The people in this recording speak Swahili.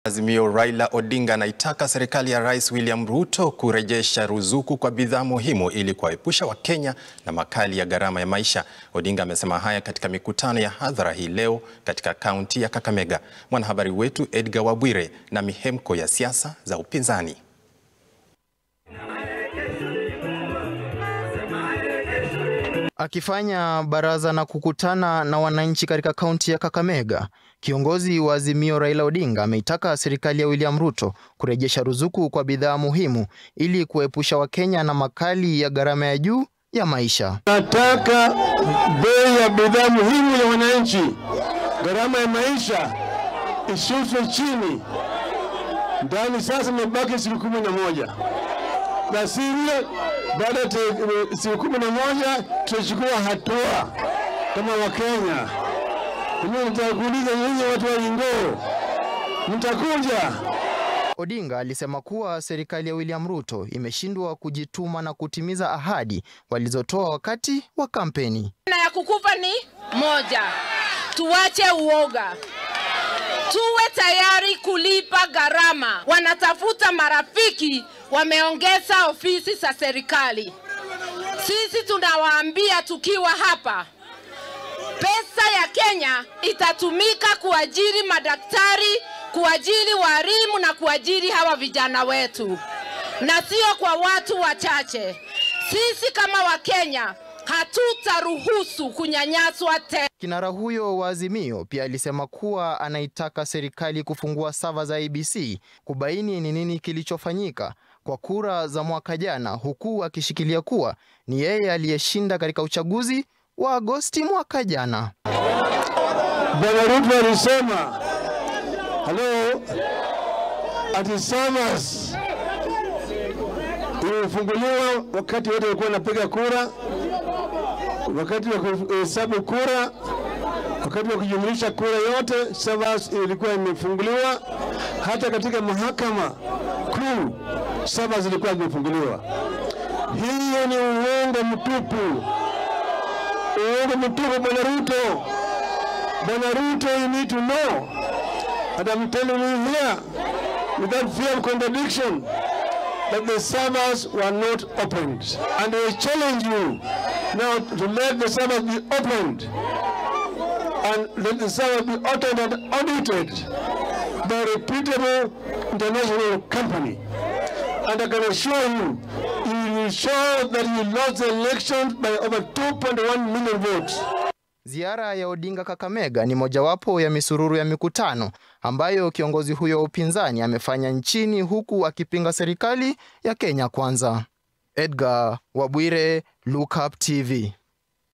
Azimio Raila Odinga anaitaka serikali ya Rais William Ruto kurejesha ruzuku kwa bidhaa muhimu ili kuwaepusha Wakenya na makali ya gharama ya maisha. Odinga amesema haya katika mikutano ya hadhara hii leo katika kaunti ya Kakamega. Mwanahabari wetu Edgar Wabwire na mihemko ya siasa za upinzani. Akifanya baraza na kukutana na wananchi katika kaunti ya Kakamega, kiongozi wa Azimio Raila Odinga ameitaka serikali ya William Ruto kurejesha ruzuku kwa bidhaa muhimu ili kuepusha Wakenya na makali ya gharama ya juu ya maisha. Nataka bei ya bidhaa muhimu ya wananchi, gharama ya maisha ishushwe chini. Ndani sasa imebaki siku kumi na moja na sivyo baada ya siku kumi na moja tutachukua hatua kama Wakenya. Mimi nitakuuliza nyinyi watu wa Ingoo, mtakuja? Odinga alisema kuwa serikali ya William Ruto imeshindwa kujituma na kutimiza ahadi walizotoa wakati wa kampeni. Na ya kukufa ni moja, tuache uoga, tuwe tayari kulipa gharama. Wanatafuta marafiki, wameongeza ofisi za serikali. Sisi tunawaambia tukiwa hapa, pesa ya Kenya itatumika kuajiri madaktari, kuajiri walimu na kuajiri hawa vijana wetu, na sio kwa watu wachache. Sisi kama Wakenya hatutaruhusu kunyanyaswa tena. Kinara huyo wa Azimio pia alisema kuwa anaitaka serikali kufungua sava za IEBC kubaini ni nini kilichofanyika kwa kura za mwaka jana, huku akishikilia kuwa ni yeye aliyeshinda katika uchaguzi wa Agosti mwaka jana. Bwana Ruto alisema halo, ati SAVAS ilifunguliwa wakati wote walikuwa wanapiga kura, wakati wa kuhesabu kura, wakati wa kujumlisha kura yote, SAVAS ilikuwa imefunguliwa. Hata katika mahakama kuu SAVAS ilikuwa imefunguliwa. Hiyo ni uongo mtupu, uongo mtupu, Bwana Ruto. Bwana Ruto, you need to know that I'm telling you here without fear of contradiction that the servers were not opened. And I challenge you now to let the servers be opened and let the servers be audited and audited by a reputable international company. And I can assure you, you will show that you lost the election by over 2.1 million votes. Ziara ya Odinga Kakamega ni mojawapo ya misururu ya mikutano ambayo kiongozi huyo wa upinzani amefanya nchini huku akipinga serikali ya Kenya Kwanza. Edgar Wabwire, Look Up TV.